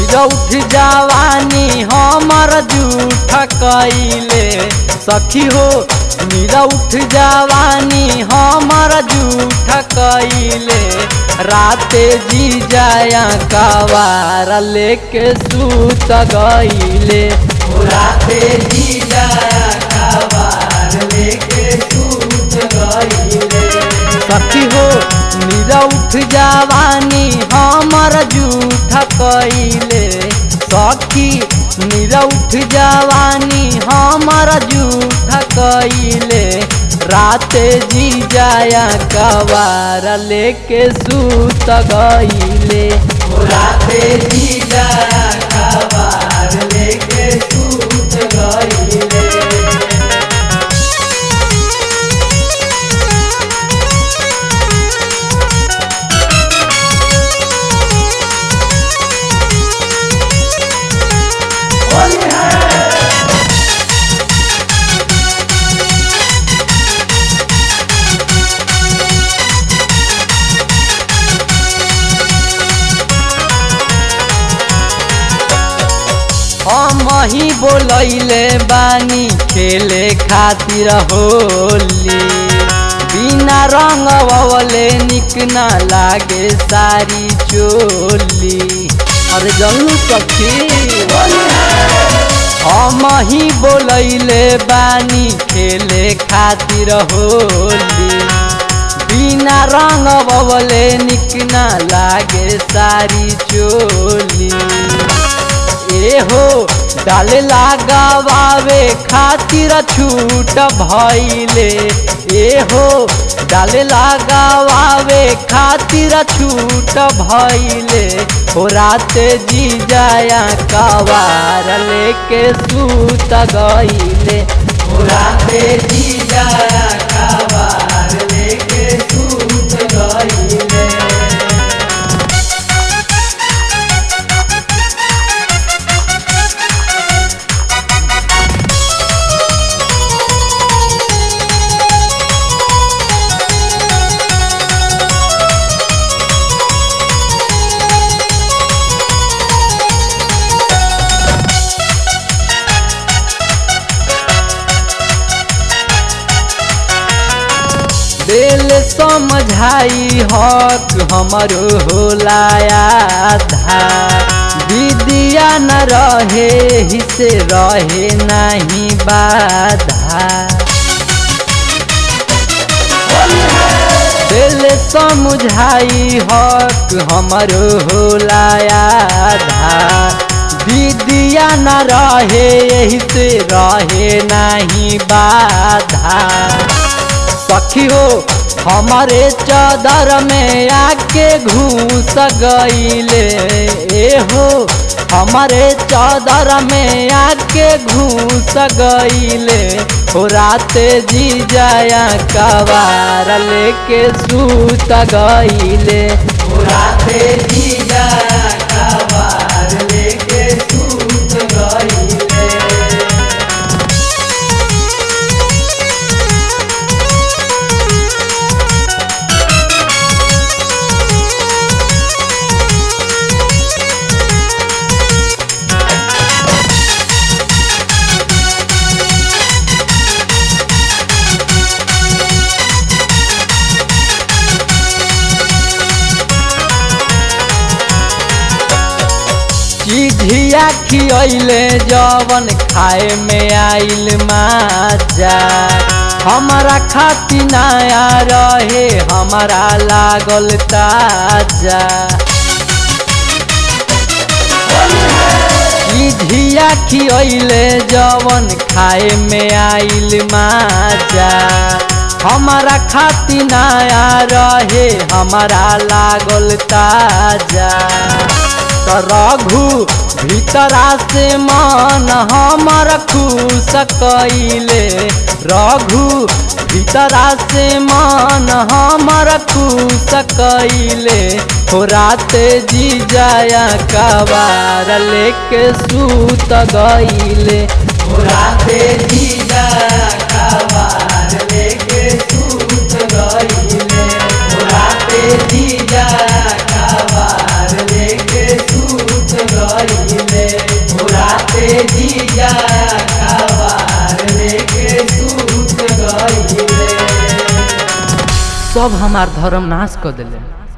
निरौठ जवानी हमर जूठ कैले सखी हो निरौठ जवानी हमर जूठ कैले राते जी जाया कवार लेके सूत गईले राते जी जाया कवार लेके सूत गईले सखी हो निरौठ जवानी हमर जूठ कैले सखी निरौठ जवानी हमर जूठ कैले राते जी जाया कवार लेके सूत गईले राते जी जाया कवार लेके सूत गईले हम ही बोलैले बानी खेले खातिर होली बिना रंग वले निक ना लागे सारी चोली अरे जल्लू सखी हम ही बोलैले बानी खेले खातिर होली बिना रंग बवले निक ना लागे सारी चोली ए हो डाले लगावे खातिर छूट भइले ए हो डाले लगावे खातिर छूट भइले हो राते जी जाया कवार लेके सूत गईले हो राते जी जाया कवार लेके सूत गईले दिल समझाई हक हमरो होला आधा विदिया न रहे हिसे रहे नहीं बाधा दिल समझाई हक हमरो होला आधा विदिया न रहे यही से रहे नहीं बाधा सखी हो हमारे चादर में आके घूस गईले ए हो हमारे चादर में आके घूस गईले हो राते जी जाया कवार लेके सूत गईले हो राते जी जाया कवार लेके सूत गईले चिझिया खियले जवन खाए में आइल माजा हमारा खाती नया रहे हमारा लागल ताजा चिझिया खियले जवन खाए में आइल माजा हमारा खाती नया रहे हमारा लागल ताजा रघु भीतरा से मन हमर खुश कैले रघु भीतरा से मन हमर खुश कैले हो राते जी जाया कबार लेके सूत गईले हो राते जी जाया कबार लेके सूत गईले हो राते जी जाया कबार लेके सूत गईले जीजा कबार लेके सूत गईले सब हमार धर्म नाश कर दिले